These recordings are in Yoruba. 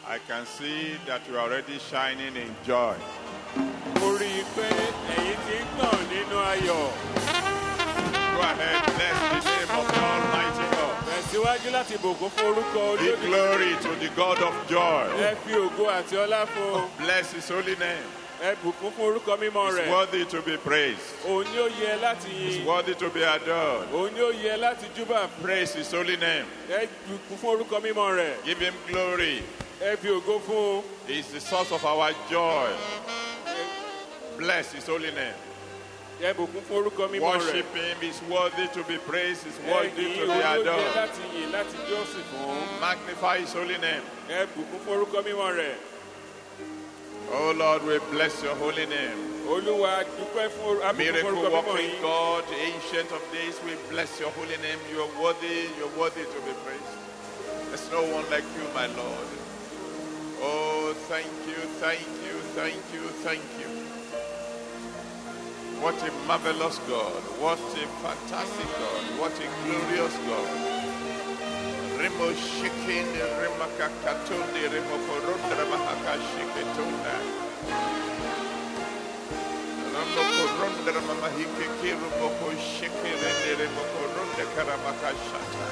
I can see that you are already shining in joy. mo rí i pé ẹ̀yin ti ń tàn nínú ayọ̀. Go ahead, bless the name of the Almighty God. tẹ̀síwájú láti bògún fún orúkọ Give olódùmarè. glory to the God of joy. ẹ fi ògo àti ọlá fún un. Bless his holy name. ẹ bùkún fún orúkọ mímọ́ He's rẹ̀. worthy to be praised. òun ni ó yẹ láti He's yin. worthy to be adored. òun ni ó yẹ láti júbà. Praise his holy name. ẹ bùkún fún orúkọ mímọ́ rẹ̀. Give him glory. ẹ fi ògo fún un. He's the source of our joy. Bless his holy name. ẹ bùkún fún orúkọ mímọ́ rẹ̀. Worship him. He's worthy to be praised. He's ẹ worthy yìn to be òun ló yẹ adored. láti yìn láti jọ́sìn fún. Magnify his holy name. ẹ bùkún fún orúkọ mímọ́ rẹ̀. Oh Lord, we bless your holy name. olúwa dúpẹ́ fún or- a bùkún fún Miracle orúkọ mímọ́ working yìí. God, ancient of days, we bless your holy name. You are worthy, you're worthy to be praised. There's no one like you, my Lord. Oh, thank you, thank you, thank you, thank you. What a marvelous God. What a fantastic God. What a glorious God. Remo shikin, remakakatunde, remokorundra mahakashiketunda. Ramokorundra mamahikeke, remokoshikirende, remokorunde karamakashata.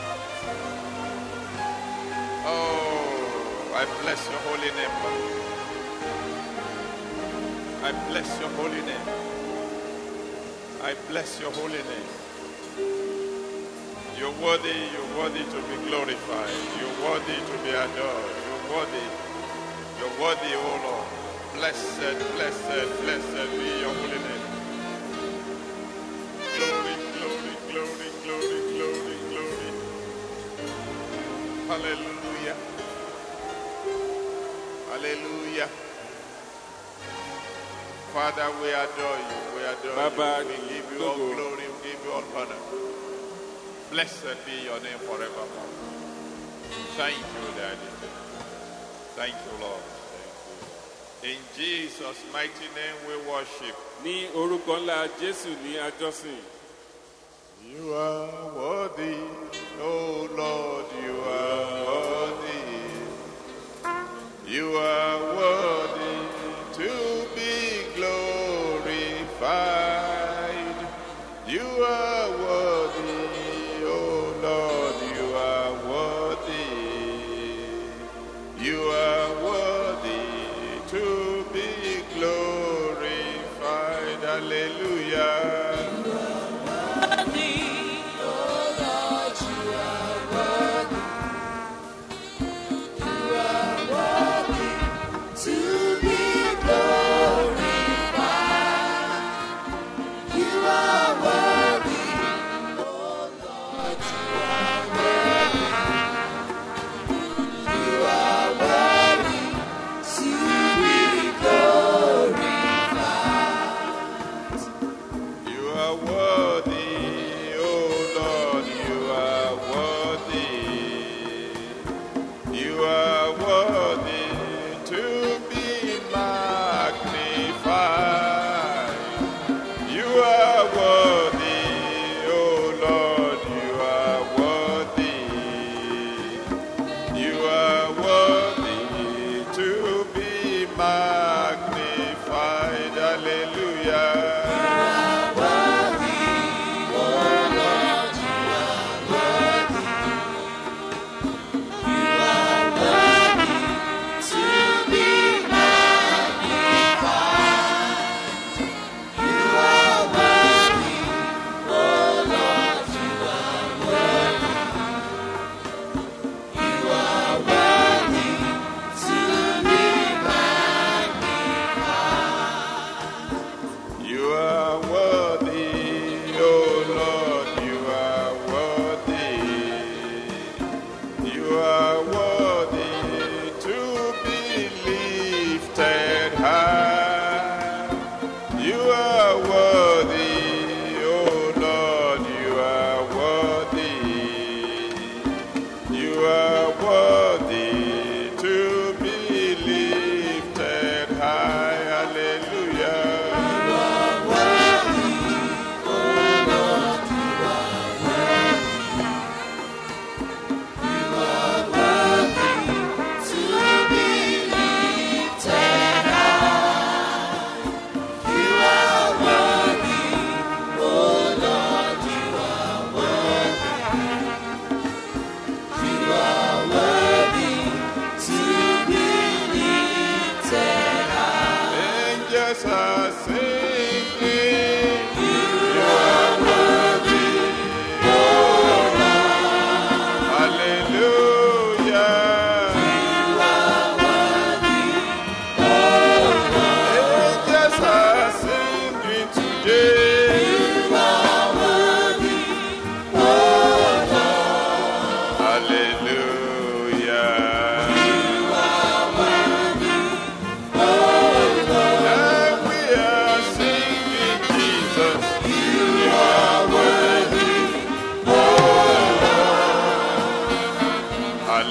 Oh, I bless your holy name, Lord. I bless your holy name. I bless your holy name. You're worthy, you're worthy to be glorified. You're worthy to be adored. You're worthy. You're worthy, oh Lord. Blessed, blessed, blessed be your holy name. Glory, glory, glory, glory, glory, glory. Hallelujah. Hallelujah. Father, we adore you. We adore Baba, you. We give you all Togo. glory. We give you all honor. Blessed be your name forevermore. Thank you, Daddy. Thank you, Lord. Thank you. In Jesus' mighty name we worship. ní orúkọ ńlá jésù ní àjọsìn. You are worthy, oh Lord, you are worthy. You are worthy to be glorified. You are worthy, oh Lord, you are worthy. You are worthy to be glorified. Hallelujah.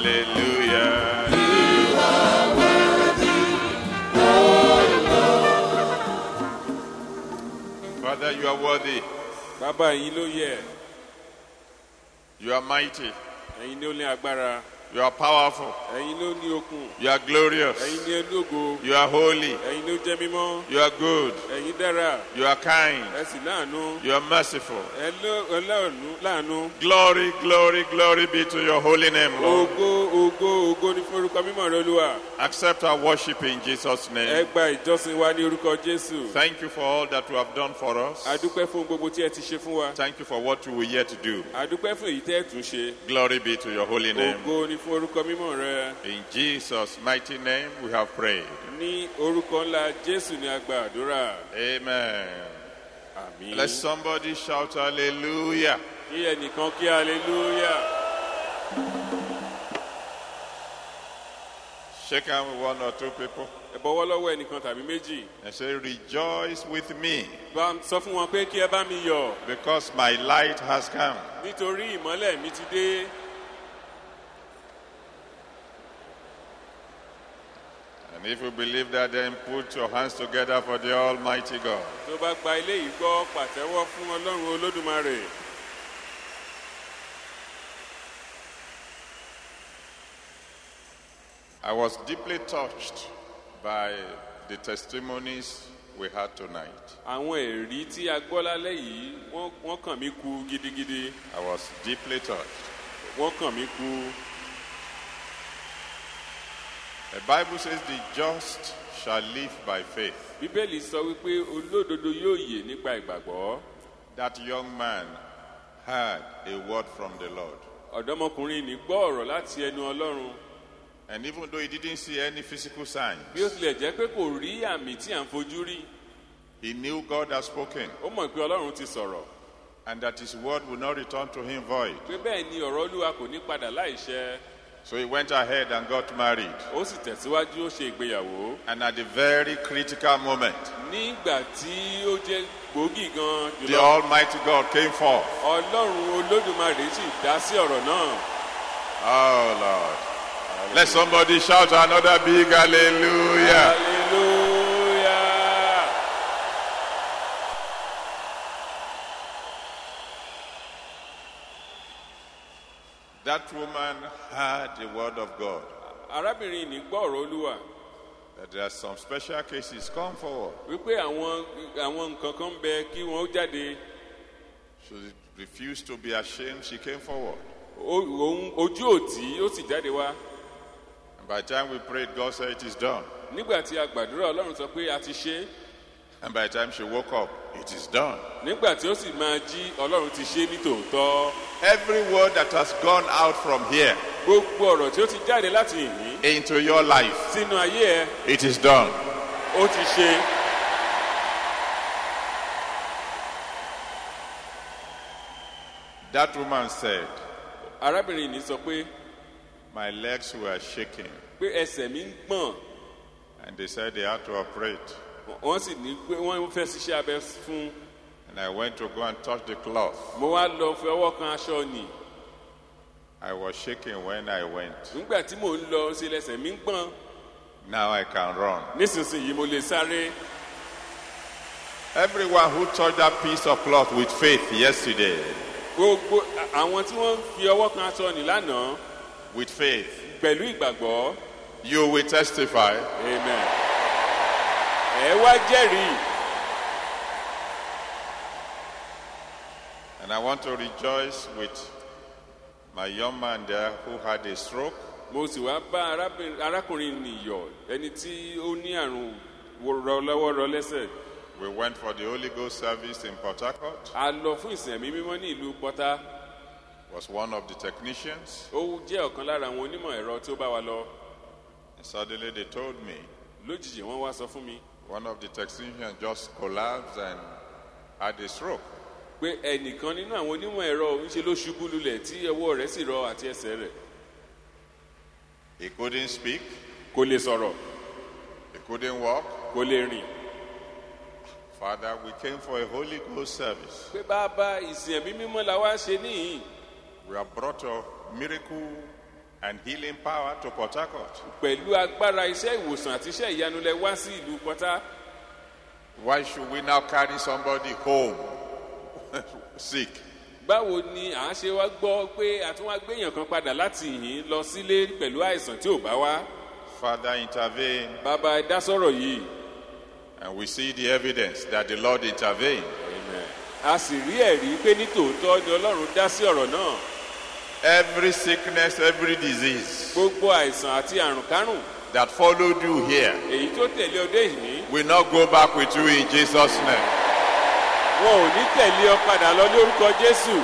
Hallelujah. Father, you are worthy. bàbá yín ló yẹ You are mighty. ẹ̀yin ló ní agbára You are powerful. ẹ̀yin ló ní okun You are glorious. ẹ̀yin ní ológo You are holy. ẹ̀yin ló jẹ́ mímọ́ You are good. ẹ̀yin dára You are kind. ẹ sì láàánú You are merciful. ẹ ló- ẹ láàánú láàánú Glory, glory, glory be to your holy name, Lord. ògo ògo ògo ní fún orúkọ mímọ́ rẹ olúwa Accept our worship in Jesus' ẹ name. gba ìjọsìn wa ní orúkọ jésù Thank you for all that you have done for us. adúpẹ́ fún gbogbo tí ẹ ti ṣe fún wa Thank you for what you will yet do. adúpẹ́ fún èyí tẹ́ ẹ tún ṣe Glory be to your holy name. ògo ní fún orúkọ mímọ́ rẹ In Jesus' mighty name we have prayed. ní orúkọ ńlá jésù ní agba àdúrà Amen. àmín Let somebody shout hallelujah. kí ẹnìkan kí hallelujah. Shake hand with one or two people ẹ bọwọ́ lọ́wọ́ ẹnìkan tàbí méjì and say, Rejoice with me bá sọ fún wọn pé kí ẹ bá mi yọ̀ because my light has come. nítorí ìmọ́lẹ̀ mi ti dé And if you believe that, then put your hands together for the Almighty God. tó bá gba ilé yìí gbọ́ pàtẹ́wọ́ fún ọlọ́run olódùmarè I was deeply touched by the testimonies we had tonight. àwọn ẹ̀rí tí a gbọ́ lálẹ́ yìí wọ́n- wọ́n kàn mí ku gidigidi I was deeply touched. wọ́n kàn mí ku The Bible says the just shall live by faith. bíbélì sọ wípé olódodo yóò yè nípa ìgbàgbọ́ That young man heard a word from the Lord. ọ̀dọ́mọkùnrin ní gbọ́ ọ̀rọ̀ láti ẹnu ọlọ́run And even though he didn't see any physical signs, bí ó tilẹ̀ jẹ́ pé kò rí àmì tí à ń fojú rí he knew God had spoken ó mọ̀ pé ọlọ́run ti sọ̀rọ̀ and that his word would not return to him void. pé bẹ́ẹ̀ ni ọ̀rọ̀ olúwa kò ní padà láìṣẹ So he went ahead and got married. ó sì tẹ̀síwájú ó ṣe ìgbéyàwó And at the very critical moment, nígbà tí ó jẹ́ gbòógì gan the jùlọ Almighty God came forth. ọlọ́run olódùmarè sì dá sí ọ̀rọ̀ náà Oh, Lord. Let somebody shout another big hallelujah. hallelujah That woman heard the word of God. arábìnrin ní gbọ́ ọ̀rọ̀ olúwa That there are some special cases. Come forward. wípé àwọn àwọn nǹkan kan ń bẹ kí wọ́n ó jáde She refused to be ashamed. She came forward. Ó- òun ojú òtí ó sì jáde wá And by the time we prayed, God said, It is done. nígbà tí a gbàdúrà ọlọ́run sọ pé a ti ṣe é And by the time she woke up, it is done. nígbà tí ó sì máa jí ọlọ́run ti ṣe é ní tòótọ́ Every word that has gone out from here gbogbo ọ̀rọ̀ tí ó ti jáde láti ìní into your life, sínú ayé ẹ it is done. ó ti ṣe That woman said, arábìnrin ní sọ pé My legs were shaking. pé ẹsẹ̀ mi ń gbọ̀n And they said they had to operate. wọ́n sì ní pé wọ́n fẹ́ ṣiṣẹ́ abẹ fún un And I went to go and touch the cloth. mo wá lọ fi ọwọ́ kan aṣọ nì I was shaking when I went. nígbà tí mò ń lọ sí lẹsẹ̀ mi ń gbọ̀n Now I can run. nísinsìnyí mo lè sáré Everyone who touched that piece of cloth with faith yesterday, gbogbo àwọn tí wọ́n fi ọwọ́ kan aṣọ nì lánàá with faith, pẹ̀lú ìgbàgbọ́ you will testify amen ẹ wá jẹ́rìí And I want to rejoice with my young man there who had a stroke. mo sì wá bá arábìnrin- arákùnrin nìyọ ẹni tí ó ní àrùn rọ lọ́wọ́ rọ lẹ́sẹ̀ We went for the Holy Ghost service in Port Harcourt. a lọ fún ìsìn ẹ̀mí mímọ́ ní ìlú pọ́tà Was one of the technicians. ó jẹ́ ọ̀kan lára àwọn onímọ̀ ẹ̀rọ tí ó bá wa lọ And suddenly they told me lójijì wọ́n wá sọ fún mi one of the technicians just collapsed and had a stroke. pé ẹnìkan nínú àwọn onímọ̀ ẹ̀rọ ń ṣe ló ṣubú lulẹ̀ tí ọwọ́ rẹ̀ sì rọ àti ẹsẹ̀ rẹ̀ He couldn't speak, kò lè sọ̀rọ̀ he couldn't walk. kò lè rìn Father, we came for a Holy Ghost service. pé bàbá ìsìn ẹ̀mí mímọ́ la wá ṣe níyìn We have brought a miracle and healing power to Port Harcourt. pẹ̀lú agbára iṣẹ́ ìwòsàn àti iṣẹ́ ìyanu lẹ wá sí ìlú pọ́tá Why should we now carry somebody home sick? báwo ni à ń ṣe wá gbọ́ pé àtúnwá gbéyàn kan padà láti ìhín lọ sílé pẹ̀lú àìsàn tí ò bá wá Father, intervene. bàbá ẹ dá sọ̀rọ̀ yìí And we see the evidence that the Lord intervened. a sì rí ẹ̀rí pé ní tòótọ́ ni ọlọ́run dá sí ọ̀rọ̀ náà Every sickness, every disease gbogbo àìsàn àti àrùn kárùn that followed you here èyí tó tẹ̀lé ọdẹ ìní will not go back with you in Jesus' name. wọn ò ní tẹ̀lé ọ padà lọ lórúkọ jésù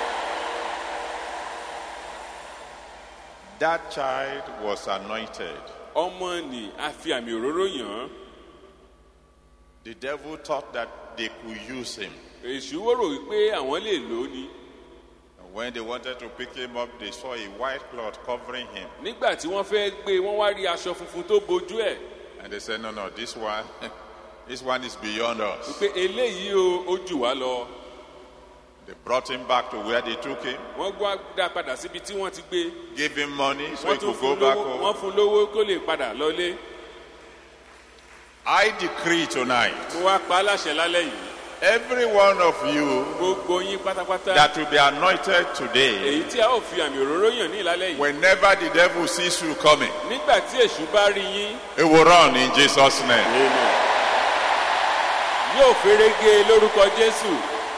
That child was anointed. ọmọ nì a fi àmì òróró yàn án The devil thought that they could use him. èṣù wọ́rọ̀ wípé àwọn lè lò ó ni And when they wanted to pick him up, they saw a white cloth covering him. nígbà tí wọ́n fẹ́ gbé wọ́n wá rí aṣọ funfun tó bojú ẹ̀ And they said, No, no, this one, this one is beyond us. pé eléyìí o ó jù wá lọ They brought him back to where they took him, wọ́n gbọ́ dá padà síbi tí wọ́n ti gbé gave him money so he wọ́n tún could go fún back lówó wọ́n home. fún lówó kó lè padà lọlé I decree tonight, mo wá pa á láṣẹ lálẹ́ yìí every one of you gbogbo yín pátápátá that will be anointed today, èyí tí a ó fi àmì òróró yàn ní ìlálẹ́ yìí whenever the devil sees you coming, nígbà tí èṣù bá rí yín he will run in Jesus' name. yóò ferege lórúkọ jésù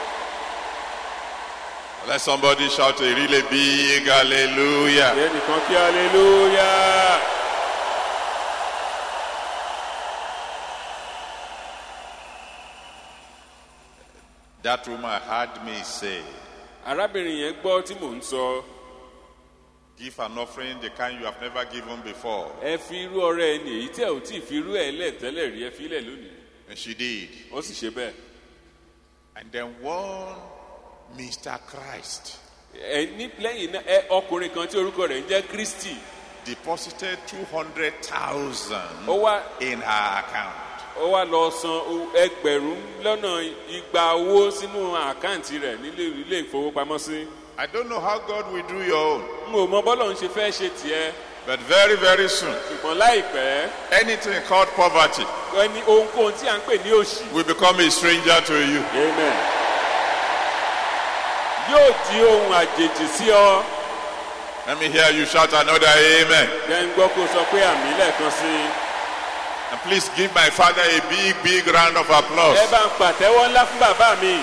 Let somebody shout a really big hallelujah. ẹnìkan kí aleluya That woman heard me say, arábìnrin yẹn gbọ́ tí mò ń sọ Give an offering the kind you have never given before. ẹ fi irú ọrẹ ẹni èyí tí ẹ ò tí ì fi irú ẹ lẹ́tẹ́lẹ̀ rí ẹ fi lẹ̀ lónìí And she did. wọ́n sì ṣe bẹ́ẹ̀ And then one Mr. Christ ẹ ní lẹ́yìn náà ẹ ọkùnrin kan tí orúkọ rẹ̀ ń jẹ́ kristi deposited 200,000 ó wá in her account. ó wá lọ san o- ẹgbẹ̀rún lọ́nà igba owó sínú àkáǹtì rẹ̀ nílé ilé ìfowópamọ́sí I don't know how God will do your own, n ò mọ bọ́lọ̀ ń ṣe fẹ́ ṣe tiẹ̀ but very, very soon, ṣùgbọ́n láìpẹ́ anything called poverty ẹni ohunkóhun tí à ń pè ní òṣì will become a stranger to you. amen yóò di ohun àjèjì sí ọ Let me hear you shout another amen. jẹ́ ń gbọ́ kó sọ pé àmì lẹ́ẹ̀kan sí i And please give my father a big, big round of applause. ẹ bá ń pàtẹ́wọ́ ńlá fún bàbá mi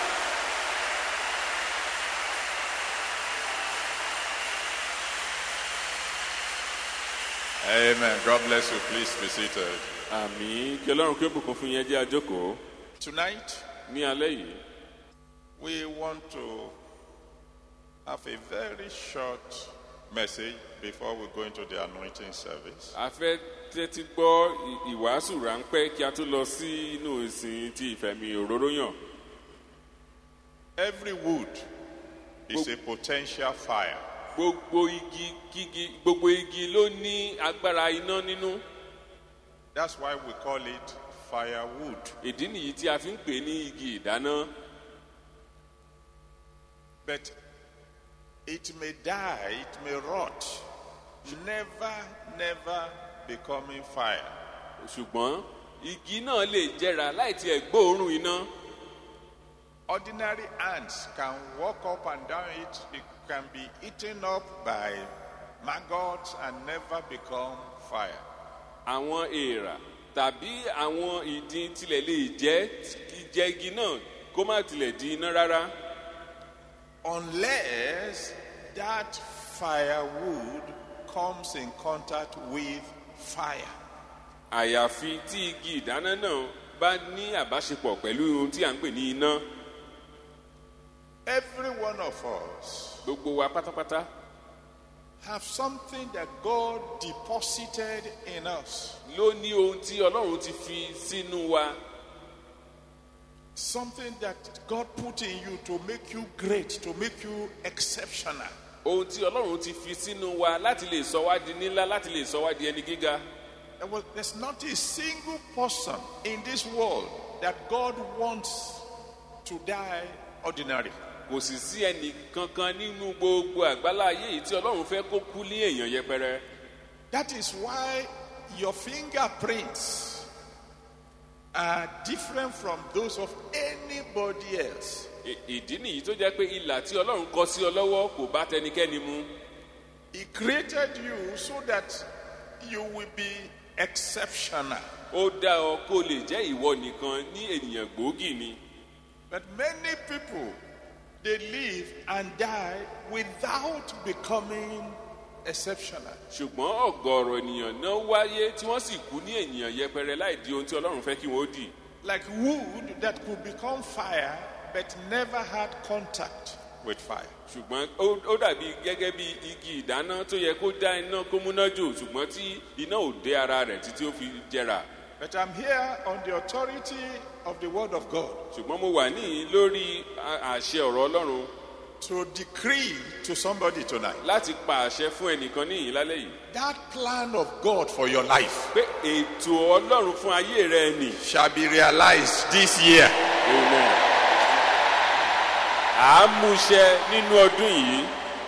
Amen. God bless you. Please be seated. àmì kí ọlọ́run kí ó bùkún fún yẹn jẹ́ àjókòó Tonight, ní alẹ́ yìí we want to have a very short message before we go into the anointing service. a fẹ́ tẹ́tí gbọ́ ì- ìwàásù ráńpẹ́ kí a tó lọ sí inú ìsìn ti ìfẹ̀mí òróró yàn Every wood is a potential fire. gbogbo igi kígi gbogbo igi ló ní agbára iná nínú That's why we call it firewood. ìdí nìyí tí a fi ń pè ní igi ìdáná But it may die, it may rot, never, never becoming fire. ṣùgbọ́n igi náà lè jẹrà láì tiẹ̀ gbóòórùn iná Ordinary ants can walk up and down it, it can be eaten up by maggots and never become fire. àwọn èèrà tàbí àwọn ìdin tilẹ̀ lè jẹ́ jẹ́ igi náà kó má tilẹ̀ di iná rárá Unless that firewood comes in contact with fire. àyàfi tí igi ìdáná náà bá ní àbáṣepọ̀ pẹ̀lú ohun tí à ń pè ní iná Every one of us gbogbo wa pátápátá have something that God deposited in us. ló ní ohun tí ọlọ́run ti fi sínú wa Something that God put in you to make you great, to make you exceptional. ohun tí ọlọ́run ti fi sínú wa láti lè sọ wá di nílá láti lè sọ wá di ẹni gíga There was- There's not a single person in this world that God wants to die ordinary. kò kò sì sí ẹnì kankan nínú gbogbo àgbálá ayé yìí tí ọlọ́run fẹ́ kó kú ní èèyàn yẹpẹrẹ That is why your fingerprints are different from those of anybody else. Ì- ìdí nìyí tó jẹ́ pé ìlà tí ọlọ́run kọ sí ọ lọ́wọ́ kò bá tẹnikẹ́ni mu He created you so that you will be exceptional. ó dá ọ kó lè jẹ́ ìwọ nìkan ní ènìyàn gbòógì ni But many people, they live and die without becoming exceptional. ṣùgbọ́n ọ̀gọ̀ọ̀rọ̀ ènìyàn náà wáyé tí wọ́n sì kú ní ènìyàn yẹpẹrẹ láì di ohun tí ọlọ́run fẹ́ kí wọ́n ó dì Like wood that could become fire but never had contact with fire. ṣùgbọ́n ó ó dàbí gẹ́gẹ́ bí igi ìdáná tó yẹ kó dá iná kó múná jò ṣùgbọ́n tí iná ò dé ara rẹ̀ títí ó fi jẹrà But I'm here on the authority of the Word of God ṣùgbọ́n mo wà níyìn lórí a- àṣẹ ọ̀rọ̀ ọlọ́run to decree to somebody tonight láti pa àṣẹ fún ẹnìkan níyìn lálẹ́ yìí that plan of God for your life pé ètò ọlọ́run fún ayé rẹ nì shall be realized this year. Amen. àámúṣẹ nínú ọdún yìí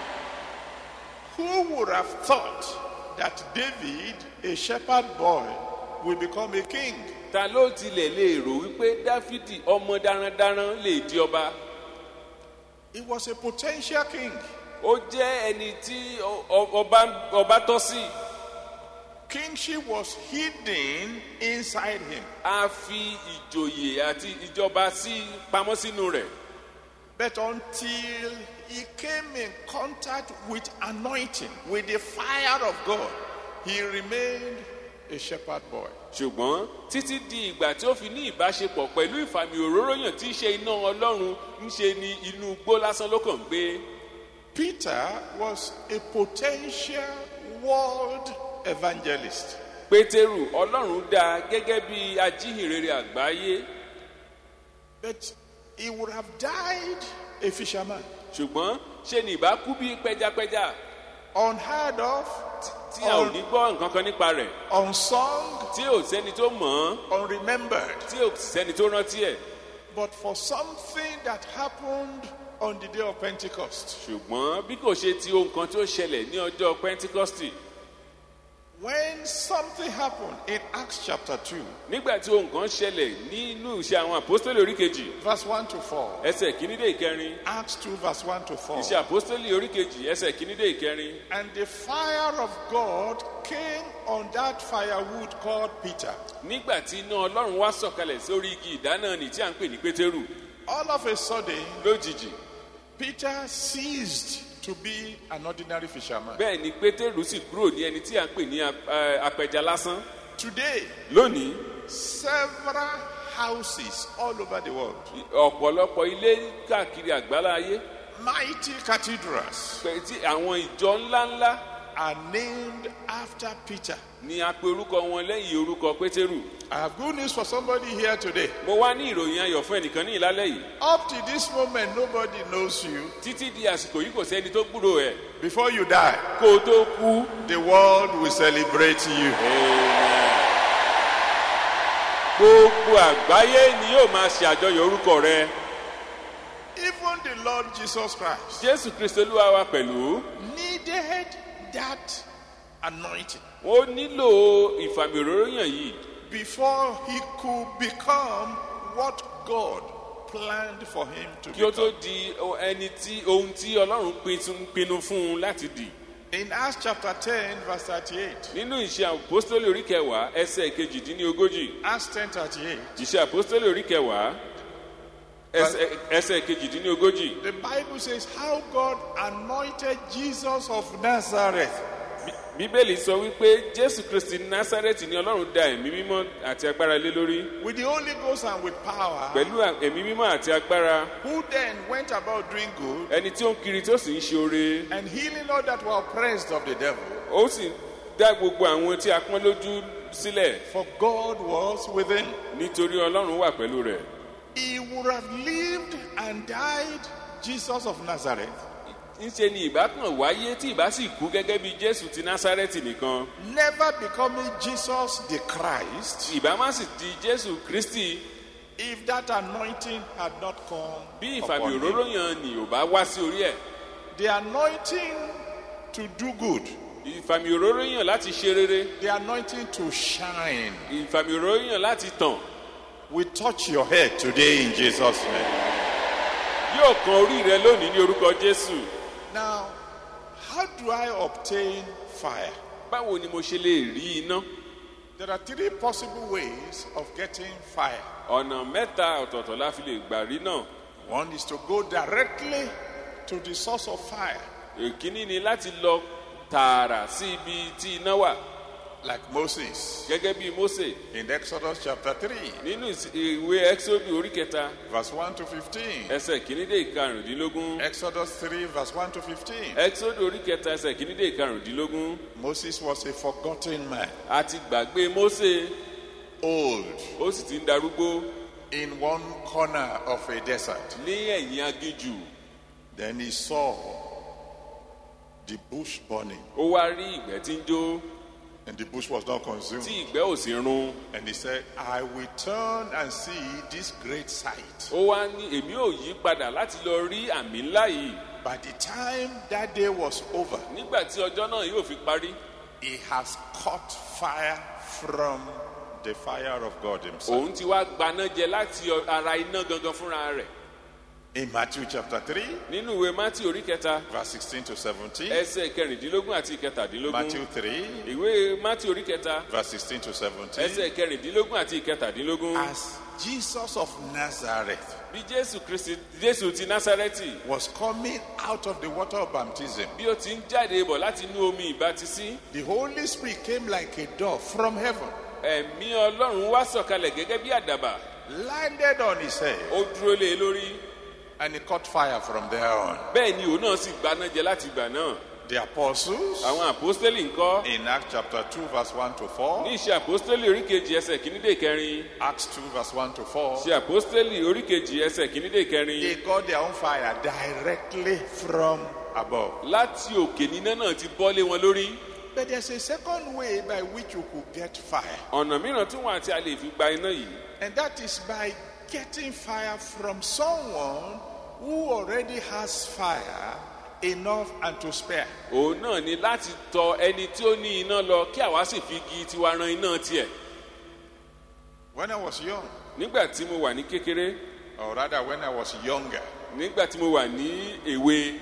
Who would have thought that David, a shepherd boy, will become a king? ta ló tilẹ̀ lè rò wípé dáfídì ọmọ darandaran lè di ọba He was a potential king. ó jẹ́ ẹni tí ọ- ọ- ọba ọba tọ́ sí Kingship was hidden inside him. a fi ìjòyè àti ìjọba sí pamọ́ sínú rẹ̀ But until he came in contact with anointing, with the fire of God, he remained a shepherd boy. ṣùgbọ́n títí di ìgbà tí ó fi ní ìbáṣepọ̀ pẹ̀lú ìfàmì òróró yàn tí í ṣe iná ọlọ́run ń ṣe ni inú igbó lásán ló kàn ń gbé Peter was a potential world evangelist. pétérù ọlọ́run dá a gẹ́gẹ́ bí ajíhìnrere àgbáyé But he would have died a fisherman. ṣùgbọ́n ṣe ni ìbá kú bí pẹjapẹja Unheard of, tí a ò ní gbọ́ nǹkan kan nípa rẹ̀ unsung, tí ò sẹ́ni tó mọ̀ ọ́n unremembered. tí ò sẹ́ni tó rántí ẹ̀ But for something that happened on the day of Pentecost, ṣùgbọ́n bí kò ṣe ti ohun kan tí ó ṣẹlẹ̀ ní ọjọ́ pentikọ́stì when something happened in Acts chapter 2, nígbà tí ohun kan ṣẹlẹ̀ nínú ìṣe àwọn àpọ́stélì orí kejì verse 1 to 4, ẹsẹ̀ kìíní dé ìkẹrin Acts 2, verse 1 to 4, ìṣe àpọ́stélì orí kejì ẹsẹ̀ kìíní dé ìkẹrin and the fire of God came on that firewood called Peter. nígbà tí iná ọlọ́run wá sọ̀kalẹ̀ sórí igi ìdáná ni tí à ń pè ní pétérù All of a sudden, lójijì Peter ceased to be an ordinary fisherman. bẹ́ẹ̀ ni pétérù sì kúrò ní ẹni tí à ń pè ní ap- eh, apẹja lásán Today, lónìí several houses all over the world, ọ̀pọ̀lọpọ̀ ilé káàkiri àgbálá ayé mighty cathedrals, pẹ̀ tí àwọn ìjọ ńláńlá are named after Peter. ni a pe orúkọ wọn lẹ́yìn orúkọ pétérù I have good news for somebody here today. mo wá ní ìròyìn ayọ̀ fún ẹnìkan ní ìlálẹ́ yìí Up to this moment, nobody knows you. títí di àsìkò yìí kò sẹ́ni tó gbúrò ẹ̀ Before you die, kó o tó kú the world will celebrate you. gbogbo àgbáyé ni yóò máa ṣe àjọyọ̀ orúkọ rẹ Even the Lord Jesus Christ jésù kristu olúwa wa pẹ̀lú needed that anointing ó nílò ìfàmì òróró yàn yìí before he could become what God planned for him to kí ó tó become. di ẹni tí ohun tí ọlọ́run pin- pinnu fún un láti dì In Acts chapter 10, verse 38, nínú ìṣe àpòstólì orí kẹwàá ẹsẹ̀ kejìdínlógójì Acts 10 38, ìṣe àpòstólì orí kẹwàá ẹsẹ̀- ẹsẹ̀ kejìdínlógójì the Bible says how God anointed Jesus of Nazareth Bí- bíbélì sọ wípé jésù kristi násárẹ́tì ni ọlọ́run da ẹ̀mí mímọ́ àti agbára lé lórí with the Holy Ghost and with power, pẹ̀lú à- ẹ̀mí mímọ́ àti agbára who then went about doing good ẹni tí ó ń kiri tí ó sì ń ṣe oore and healing all that were oppressed of the devil. ó sì dá gbogbo àwọn tí a pọ́n lójú sílẹ̀ For God was with him. nítorí ọlọ́run wà pẹ̀lú rẹ̀ He would have lived and died Jesus of Nazareth, ńṣe ni ìbá kan wáyé tí ìbá sì kú gẹ́gẹ́ bí jésù ti násárẹ́tì nìkan never becoming Jesus the Christ, ìbá má sì di jésù kristi If that anointing had not come, bí upon ìfàmì him, òróró yẹn ni ò bá wá sí orí ẹ̀ the anointing to do good, ìfàmì òróró yàn láti ṣe rere the anointing to shine, ìfàmì òróró yàn láti tàn will touch your head today in Jesus' name. yóò kan orí rẹ lónìí ní orúkọ jésù Now, how do I obtain fire? báwo ni mo ṣe lè rí iná There are three possible ways of getting fire. ọ̀nà mẹ́ta ọ̀tọ̀ọ̀tọ̀ la fi lè gbà rí náà One is to go directly to the source of fire, èkíní ni láti lọ tààrà sí ibi tí iná wà like Moses gẹ́gẹ́ bí mose in Exodus chapter 3, nínú ìs- ìwé exodu orí kẹta verse 1 to 15. ẹsẹ̀ kìíní dé ìkarùndínlógún Exodus 3, verse 1 to 15. exodu orí kẹta ẹsẹ̀ kìíní dé ìkarùndínlógún Moses was a forgotten man, a ti gbàgbé mose old, ó sì ti ń darúgbó in one corner of a desert. ní ẹ̀yìn aginjù Then he saw the bush burning, ó wá rí ìgbẹ́ tí ń jó and the bush was not consumed. tí ìgbẹ́ ò sì run And he said, I will turn and see this great sight. ó wá ní èmi ò yí padà láti lọ rí àmì ńlá yìí By the time that day was over, nígbà tí ọjọ́ náà yóò fi parí he has caught fire from the fire of God himself. òun ti wá gbaná jẹ láti ọ- ara iná gangan fúnra rẹ̀ In Matthew chapter 3, nínú ìwé mátì orí kẹta verse 16 to 17, ẹsẹ̀ kẹrìndínlógún àti ìkẹtàdínlógún Matthew 3, ìwé mátì orí kẹta verse 16 to 17, ẹsẹ̀ kẹrìndínlógún àti ìkẹtàdínlógún as Jesus of Nazareth bí jésù kristi jésù ti násárẹ́tì was coming out of the water of baptism, bí ó ti ń jáde bọ̀ láti inú omi ìbátisí the Holy Spirit came like a dove from heaven, ẹ̀mí ọlọ́run wá sọ̀kalẹ̀ gẹ́gẹ́ bí àdàbà landed on his head, ó dúró lé e lórí and he caught fire from there on. bẹ́ẹ̀ ni òun náà sì gbaná jẹ láti ìgbà náà The apostles, àwọn àpọ́stélì ńkọ́ in Acts chapter 2, verse 1 to 4, ní ìṣe àpọ́stélì oríkejì ẹsẹ̀ kìíní dé kẹrin Acts 2, verse 1 to 4, ṣe àpọ́stélì oríkejì ẹsẹ̀ kìíní dé kẹrin they got their own fire directly from above. láti òkè níná náà ti bọ́lé wọn lórí But there's a second way by which you could get fire, ọ̀nà mìíràn tí wọn àti a lè fi gba iná yìí and that is by getting fire from someone who already has fire enough and to spare. òun náà ni láti tọ ẹni tí ó ní iná lọ kí àwa sì fi igi tiwa ran iná tiẹ̀ When I was young, nígbà tí mo wà ní kékeré or rather when I was younger, nígbà tí mo wà ní èwe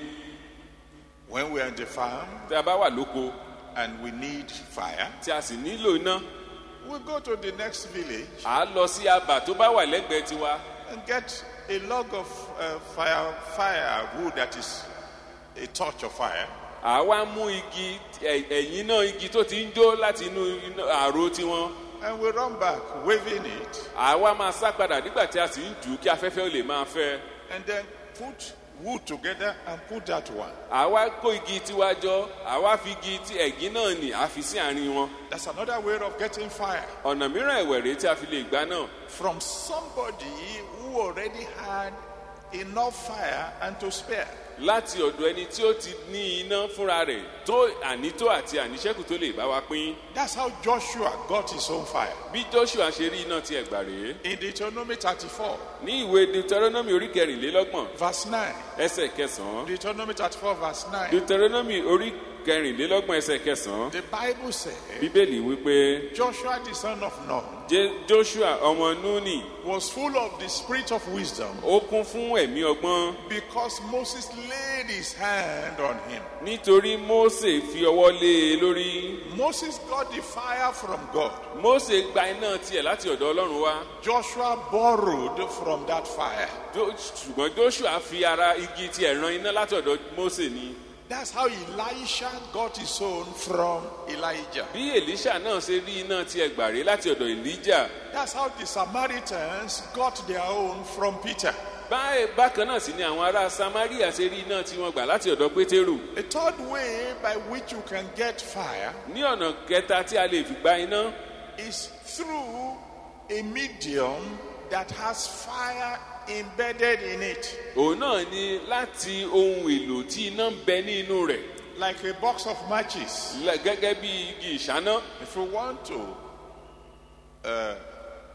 when we were in the farm tí a bá wà lóko and we need fire, tí a sì nílò iná we go to the next village à á lọ sí abà tó bá wà lẹ́gbẹ̀ẹ́ tiwa and get a log of uh, fire, firewood that is a torch of fire, à á wá mú igi ẹ̀- ẹ̀yìn náà igi tó ti ń jó láti inú iná- àrò tiwọn and we run back waving it, à á wá máa sá padà nígbà tí a sì ń jù ú kí afẹ́fẹ́ ó lè máa fẹ́ and then put wood together and put that one. à á wá kó igi tiwa jọ à á wá fi igi ti ẹ̀gín náà nì á fi sí àárín wọn That's another way of getting fire ọ̀nà mìíràn ẹ̀wẹ̀ rèé tí a fi lè gbá náà from somebody who already had enough fire and to spare. láti ọ̀dọ̀ ẹni tí ó ti ní iná fúnra rẹ̀ tó ànító àti àníṣẹ́kù tó lè bá wa pín That's how Joshua got his own fire. bí joshua ṣe rí iná ti ẹ̀gbà rèé In Deuteronomy 34, ní ìwé deuteronomy orí kẹrìnlélọ́gbọ̀n verse 9. ẹsẹ̀ kẹsàn-án Deuteronomy 34, verse 9. deuteronomy orí kẹrìnlélọ́gbọ̀n ẹsẹ̀ kẹsàn-án The Bible says bíbélì wípé Joshua, the son of Nun, Je- joshua ọmọ núnì was full of the spirit of wisdom ó kún fún ẹ̀mí ọgbọ́n because Moses laid his hand on him. nítorí mose fi ọwọ́ lé e lórí Moses got the fire from God. mose gba iná tiẹ̀ láti ọ̀dọ̀ ọlọ́run wá Joshua borrowed from that fire. Jo- ṣùgbọ́n joshua fi ara igi tiẹ̀ ran iná láti ọ̀dọ̀ mose ni That's how Elisha got his own from Elijah. bí elisha náà ṣe rí iná tiẹ̀ gbà rèé láti ọ̀dọ̀ elijah That's how the Samaritans got their own from Peter. báyìí bákan náà sì ni àwọn ará samaria ṣe rí iná tí wọ́n gbà láti ọ̀dọ̀ pétérù A third way by which you can get fire ní ọ̀nà kẹta tí a lè fi gba iná is through a medium that has fire embedded in it, òun náà ni láti ohun èlò tí iná ń bẹ ní inú rẹ̀ like a box of matches. lẹ- gẹ́gẹ́ bí igi ìṣáná If you want to uh,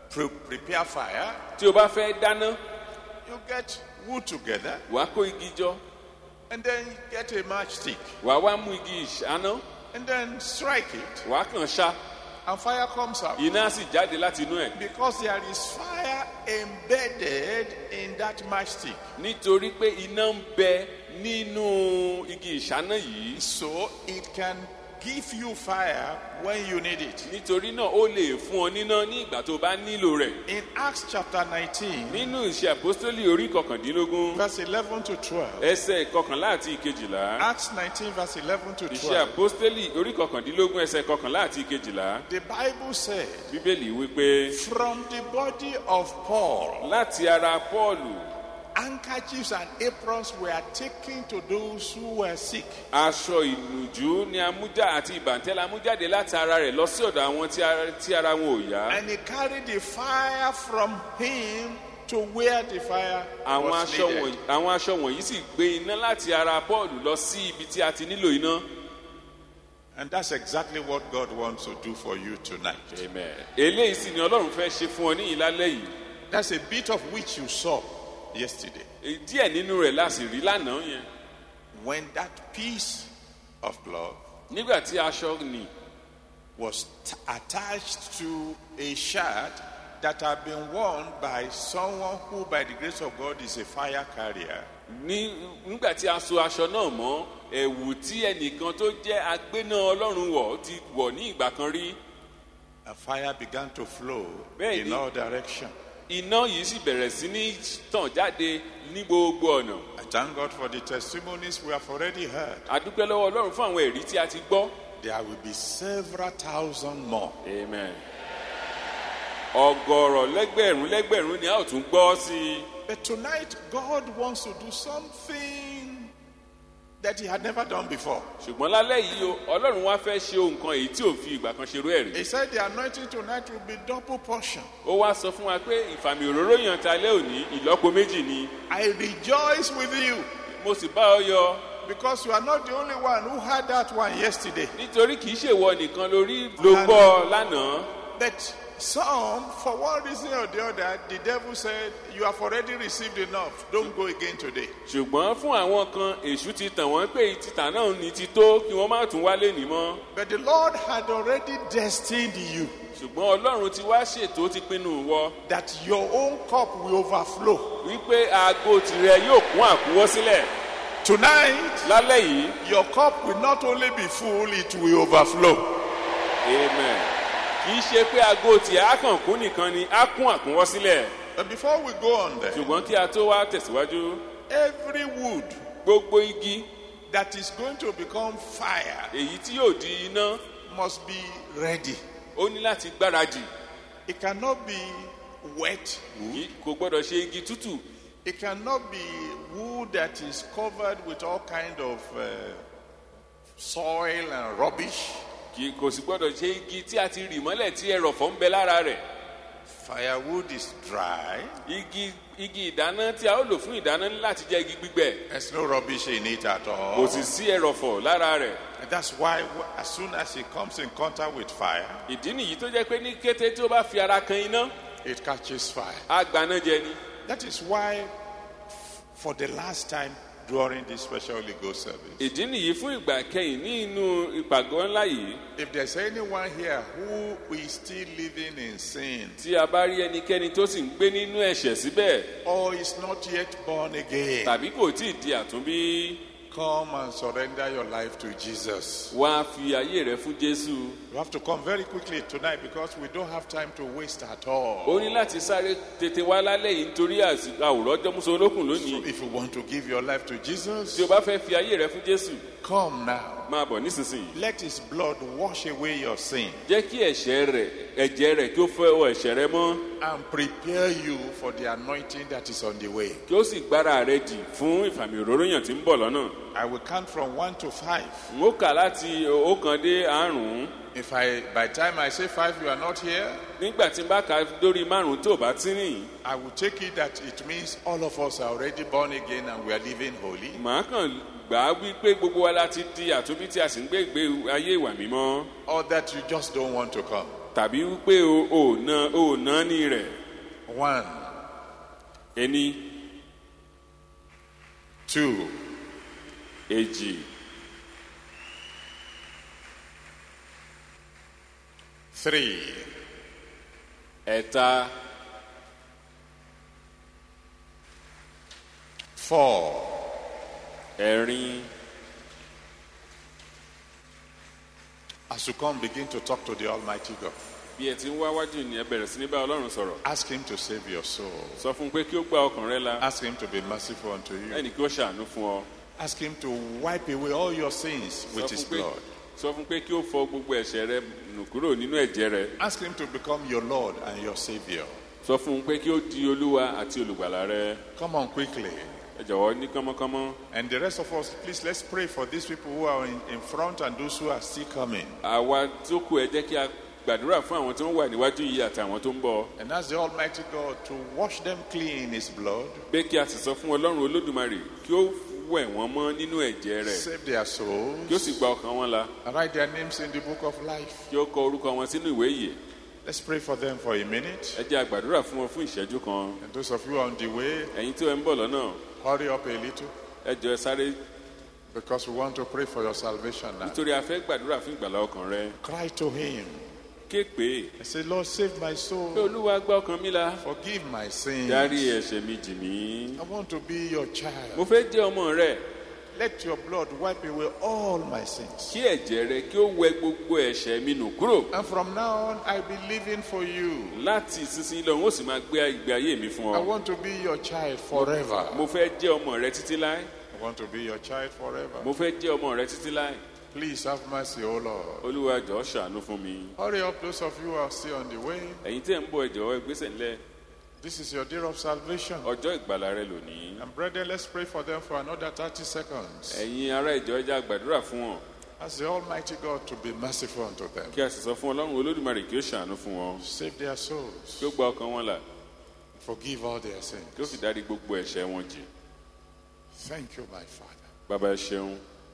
pre- prepare fire, tí o bá fẹ́ dáná you get wood together wàá kó igi jọ and then you get a matchstick wàá wá mú igi ìṣáná and then strike it wàá kàn ṣá and fire comes out. iná á sì jáde láti inú ẹ̀ Because there is fire embedded in that matchstick. nítorí pé iná ń bẹ nínú igi ìṣáná yìí So it can give you fire when you need it. nítorí náà ó lè fún ọ níná ní ìgbà tó bá nílò rẹ̀ In Acts chapter 19, nínú ìṣe àpọ́stólì orí kọkàndínlógún verse 11 to 12. ẹsẹ̀ kọkànlá àti ìkejìlá Acts 19, verse 11 to ìṣe 12. àpọ́stólì orí kọkàndínlógún ẹsẹ̀ kọkànlá àti ìkejìlá The Bible said, bíbélì wípé From the body of Paul, láti ara pọ́ọ̀lù handkerchiefs and aprons were taken to those who were sick. aṣọ ìnùjú ni amújá àti ìbàntẹ́lẹ̀ amújáde láti ara rẹ̀ lọ sí ọ̀dọ̀ àwọn tí ara- tí ara wọn ò yá And he carried the fire from him to where the fire àwọn was aṣọ needed. wọ̀nyí àwọn aṣọ wọ̀nyí sì gbé iná láti ara pọ́ọ̀lù lọ sí ibi tí a ti nílò iná. And that's exactly what God wants to do for you tonight. Amen. eléyìí sì ni ọlọ́run fẹ́ ṣe fún ọ ní ìlálẹ́ yìí That's a bit of which you saw yesterday. Èyí díẹ̀ nínú rẹ̀ la sì rí lánàá yẹn When that piece of cloth nígbà tí aṣọ nì was t- attached to a shirt that had been worn by someone who, by the grace of God, is a fire carrier. ní nígbà tí a so aṣọ náà mọ́ ẹ̀wù tí ẹnìkan tó jẹ́ agbéná ọlọ́run wọ̀ ti wọ̀ ní ìgbà kan rí A fire began to flow Bẹ́ẹ̀ni. in all directions. iná yìí sì bẹ̀rẹ̀ sí ní tàn jáde ní gbogbo ọ̀nà I thank God for the testimonies we have already heard. a dúpẹ́ lọ́wọ́ ọlọ́run fún àwọn ẹ̀rí tí a ti gbọ́ There will be several thousand more. amen ọgọ́rọ̀ lẹ́gbẹ̀rún lẹ́gbẹ̀rún ni a ó tún gbọ́ sí i But tonight, God wants to do something that He had never done before. ṣùgbọ́n lálẹ́ yìí o ọlọ́run wá fẹ́ ṣe ohun kan èyí tí ò fi ìgbà kan ṣerú ẹ̀ rí He said the anointing tonight will be double portion. ó wá sọ fún wa pé ìfàmì òróró yàn ta lé òní ìlọ́po méjì ni I rejoice with you mo sì bá ọ yọ because you are not the only one who had that one yesterday. nítorí kì í ṣèwọ nìkan lórí ló gbọ́ lánàá But some, for one reason or the other, the devil said, You have already received enough. Don't go again today. ṣùgbọ́n fún àwọn kan èṣù ti tàn wọ́n pé títà náà ní ti tó kí wọ́n má tún wálé ní mọ́ But the Lord had already destined you ṣùgbọ́n ọlọ́run ti wá ṣètò ó ti pinnu wọ that your own cup will overflow. wípé aago tirẹ̀ yóò kún àkúwọ́ sílẹ̀ Tonight, lálẹ́ yìí your cup will not only be full, it will overflow. amen kì í ṣe pé aago tiẹ̀ á kàn kún nìkan ni á kún àkúwọ́ sílẹ̀ But before we go on there, ṣùgbọ́n kí a tó wá tẹ̀síwájú every wood gbogbo igi that is going to become fire èyí tí yóò di iná must be ready. ó ní láti gbáradì It cannot be wet wood. Kì- kò gbọ́dọ̀ ṣe igi tútù It cannot be wood that is covered with all kind of uh, soil and rubbish. kì kò sì gbọ́dọ̀ ṣe igi tí a ti rì mọ́lẹ̀ tí ẹrọ̀fọ̀ ń bẹ lára rẹ̀ Firewood is dry. igi igi ìdáná tí a ó lò fún ìdáná ní láti jẹ́ igi gbígbẹ There's no rubbish in it at kò all. sì sí ẹrọ̀fọ̀ lára rẹ̀ And that's why wh- as soon as it comes in contact with fire, ìdí nìyí tó jẹ́ pé ní kété tí ó bá fi ara kan iná it catches fire. á gbaná jẹ ni That is why f- for the last time during this special Holy Ghost service, ìdí nìyí fún ìgbà kẹyìn ní inú ìpàgọ́ ńlá yìí if there's anyone here who is still living in sin tí a bá rí ẹnikẹ́ni tó sì ń gbé nínú ẹ̀ṣẹ̀ síbẹ̀ or is not yet born again, tàbí kò tí ì di àtúnbí come and surrender your life to Jesus. wá fi ayé rẹ fún jésù You have to come very quickly tonight because we don't have time to waste at ó all. ní láti sáré tètè wá lálẹ́ yìí nítorí àsìkò àwòrán ọjọ́múso olókùn lónìí So if you want to give your life to Jesus, tí o bá fẹ́ fi ayé rẹ fún jésù come now. máa bọ̀ nísinsìnyí Let his blood wash away your sin jẹ́ kí ẹ̀ṣẹ̀ rẹ̀ ẹ̀jẹ̀ rẹ̀ kí ó fẹ́ ọ ẹ̀ṣẹ̀ rẹ mọ́ and prepare you for the anointing that is on the way. kí ó sì gbára rẹ dì fún ìfàmì òróró yàn tí ń bọ̀ lọ́nà I will count from one to five. n ó kà láti ọ̀kan dé àrùn If I, by the time I say five, you are not here, nígbà tí n bá ka dórí márùn tó bá tí rìn I will take it that it means all of us are already born again and we are living holy. màá kàn gbà á wípé gbogbo wa láti di àtúnbí tí a sì ń gbé ìgbé ayé ìwà mímọ́ or that you just don't want to come. tàbí wípé o ò ná o ò ná ní rẹ̀ One, ẹni two, èjì three, ẹ̀ta four, ẹ̀rin As you come, begin to talk to the Almighty God. bí ẹ ti ń wá wájú ni ẹ bẹ̀rẹ̀ sí ní bá ọlọ́run sọ̀rọ̀ Ask Him to save your soul. sọ fún un pé kí ó gba ọkàn rẹ la Ask Him to be merciful unto you. ẹnì kí ó ṣàánú fún ọ Ask Him to wipe away all your sins sọ with His fún pé blood. sọ fún pé kí ó fọ gbogbo ẹ̀ṣẹ̀ rẹ nù kúrò nínú ẹ̀jẹ̀ rẹ Ask Him to become your Lord and your Savior. sọ fún un pé kí ó di olúwa àti olùgbàlà rẹ Come on quickly. ẹ jọ̀wọ́ ní kánmọ́kánmọ́ And the rest of us, please let's pray for these people who are in, in front and those who are still coming. àwa tó kù ẹ jẹ́ kí a gbàdúrà fún àwọn tó ń wà níwájú yìí àti àwọn tó ń bọ̀ And ask the Almighty God to wash them clean in His blood, pé kí a sì sọ fún ọlọ́run olódùmarè kí ó wẹ̀ wọ́n mọ́ nínú ẹ̀jẹ̀ rẹ̀ save their kí ó sì souls, gba ọkàn wọn la and write their names in the book of life. kí ó kọ orúkọ wọn sínú ìwé ìyè Let's pray for them for a minute. ẹ jẹ́ a gbàdúrà fún wọn fún ìṣẹ́jú kan And those of you on the way, ẹ̀yin tí ẹ ń bọ̀ lọ́nà hurry up a little ẹ jọ ẹ sáré because we want to pray for your salvation now. nítorí a fẹ́ gbàdúrà fún ìgbàlá ọkàn rẹ Cry to Him ké pé and say, Lord, save my pé soul. olúwa gba ọkàn mi la Forgive my sins. dárí ẹ̀ṣẹ̀ mi jì mí I want to be your child. mo fẹ́ jẹ́ ọmọ rẹ Let your blood wipe away all my sins. kí ẹ̀jẹ̀ rẹ kí ó wẹ gbogbo ẹ̀ṣẹ̀ mi nù kúrò And from now on, I be living for you. láti ìsinsìnyí lọ n ó sì máa gbé ìgbé ayé mi fún I ọ want to be your child forever. mo fẹ́ jẹ́ ọmọ rẹ títí láé I want to be your child forever. mo fẹ́ jẹ́ ọmọ rẹ títí láé Please have mercy, O Lord. olúwa jọ̀ọ́ ṣàánú fún mi Hurry up, those of you who are still on the way. ẹ̀yin tí ẹ̀ ń bọ̀ ẹ jọ̀ọ́ ẹ gbésẹ̀ ńlẹ̀ This is your day of salvation. ọjọ́ ìgbàlà rẹ lónìí And brethren, let's pray for them for another 30 seconds. ẹ̀yin ará ìjọ ẹ jẹ́ a gbàdúrà fún wọn Ask the Almighty God to be merciful unto them. kí a sì sọ fún ọlọ́run olódùmarè kí ó ṣàánú fún wọn Save their souls. kí ó gba ọkàn wọn là Forgive all their sins. kí ó sì dárí gbogbo ẹ̀ṣẹ̀ wọn jì Thank you, my Father. bàbá ẹ ṣeun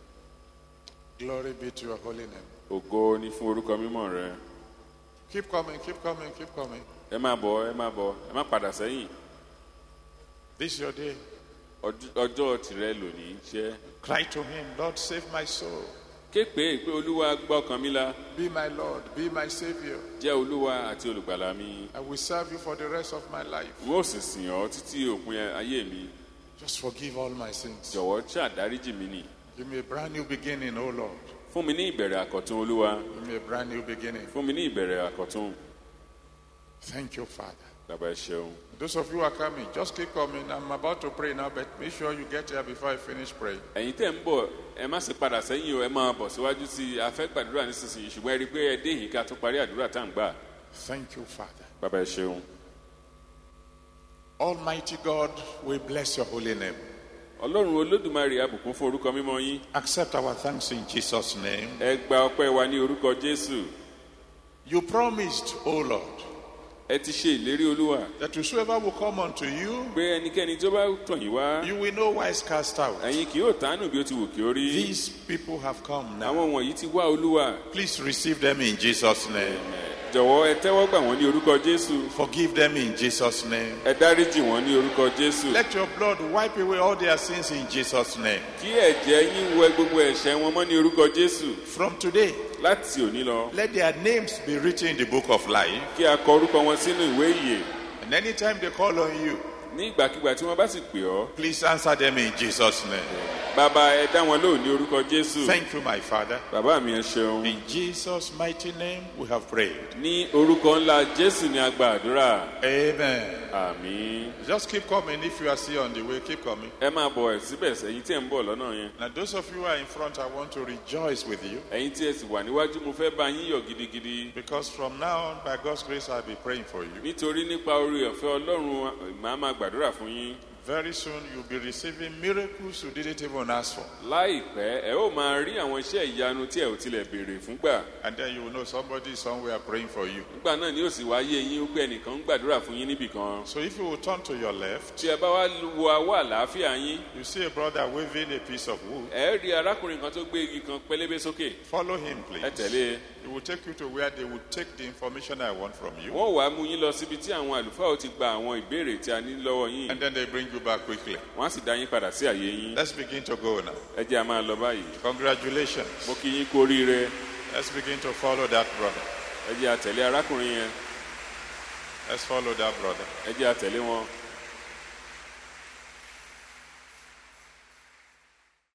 Glory be to your holy name. ògo ni fún orúkọ mímọ́ rẹ Keep coming, keep coming, keep coming. ẹ má bọ̀ ẹ má bọ̀ ẹ má padà sẹ́yìn This is your day. Ọj- ọjọ́ tìrẹ lónìí jẹ́ Cry to Him, Lord, save my soul. ké pé pé olúwa gbọ́ ọkàn mi la Be my Lord, be my Savior. jẹ́ olúwa àti olùgbàlà mi I will serve you for the rest of my life. n ó sì sìn ọ́ títí òpin ayé mi Just forgive all my sins. jọ̀wọ́ ṣàdáríjì mi nì Give me a brand new beginning, O Lord. fún mi ní ìbẹ̀rẹ̀ àkọ́tún olúwa Give me a brand new beginning. fún mi ní ìbẹ̀rẹ̀ àkọ́tún Thank you, Father. bàbá ẹ ṣeun Those of you who are coming, just keep coming. I'm about to pray now, but make sure you get here before I finish praying. ẹ̀yin tẹ̀ ń bọ̀ ẹ má sì padà sẹ́yìn o ẹ máa bọ̀ síwájú sí i a fẹ́ gbàdúrà nísinsìnyí ṣùgbọ́n ẹ rí i pé ẹ dé yìí ká tó parí àdúrà tá à ń gbà Thank you, Father. bàbá ẹ ṣeun Almighty God, we bless your holy name. ọlọ́run olódùmarè abùkún fún orúkọ mímọ́ yín Accept our thanks in Jesus' name. ẹ gba ọpẹ́ wa ní orúkọ jésù You promised, O Lord, ẹ ti ṣe ìlérí olúwa that whosoever will come unto you, pé ẹnikẹ́ni tó bá tọ̀ yín wá you will no wise cast out. ẹ̀yin kì yóò tánù bí ó ti wù kí ó rí These people have come now. àwọn wọ̀nyí ti wá olúwa Please receive them in Jesus' name. jọ̀wọ́ ẹ tẹ́wọ́ gbà wọ́n ní orúkọ jésù Forgive them in Jesus' name. ẹ dáríjì wọ́n ní orúkọ jésù Let your blood wipe away all their sins in Jesus' name. kí ẹ̀jẹ̀ yín wẹ gbogbo ẹ̀ṣẹ̀ wọn mọ́ ní orúkọ jésù From today, láti òní lọ let their names be written in the book of life. kí a kọ orúkọ wọn sínú ìwé ìyè And anytime they call on you, ní ìgbàkigbà tí wọ́n bá sì pè ọ́ please answer them in Jesus' name. bàbá ẹ dá wọn lóhùn ní orúkọ jésù Thank you, my Father. bàbá mi ẹ ṣeun In Jesus' mighty name, we have prayed. ní orúkọ ńlá jésù ni a gba àdúrà Amen. àmín Just keep coming if you are still on the way. Keep coming. ẹ máa bọ̀ ẹ̀ síbẹ̀ ẹ̀yin tí ẹ̀ ń bọ̀ lọ́nà yẹn Now, those of you who are in front, I want to rejoice with you ẹ̀yin tí ẹ sì wà níwájú mo fẹ́ bá yín yọ̀ gidigidi because from now on, by God's grace, I'll be praying for you. nítorí nípa orí ọ̀fẹ́ ọlọ́run màá máa gbàdúrà fún yín Very soon you'll be receiving miracles you didn't even ask for. láìpẹ́ ẹ ó máa rí àwọn iṣẹ́ ìyanu tí ẹ ò tilẹ̀ béèrè fúngbà And then you will know somebody is somewhere praying for you. nígbà náà ni ó sì wáyé yín pé ẹnìkan ń gbàdúrà fún yín níbì kan So if you will turn to your left, tí ẹ bá wá wo awọ àlàáfíà yín you see a brother waving a piece of wood. ẹ rí arákùnrin kan tó gbé igi kan pélébé sókè Follow him, ẹ please. tẹ̀lé e. He will take you to where they will take the information I want from you. wọ́n wàá mú yín lọ síbi tí àwọn àlùfáà ó ti gba àwọn ìbéèrè tí a ní lọ́wọ́ yín And then they bring you back quickly. wọ́n á sì dá yín padà sí àyè yín Let's begin to go now. ẹ jẹ́ a máa lọ báyìí Congratulations. mo kí yín kú oríire Let's begin to follow that brother. ẹ jẹ́ a tẹ̀lé arákùnrin yẹn Let's follow that brother. ẹ jẹ́ a tẹ̀lé wọn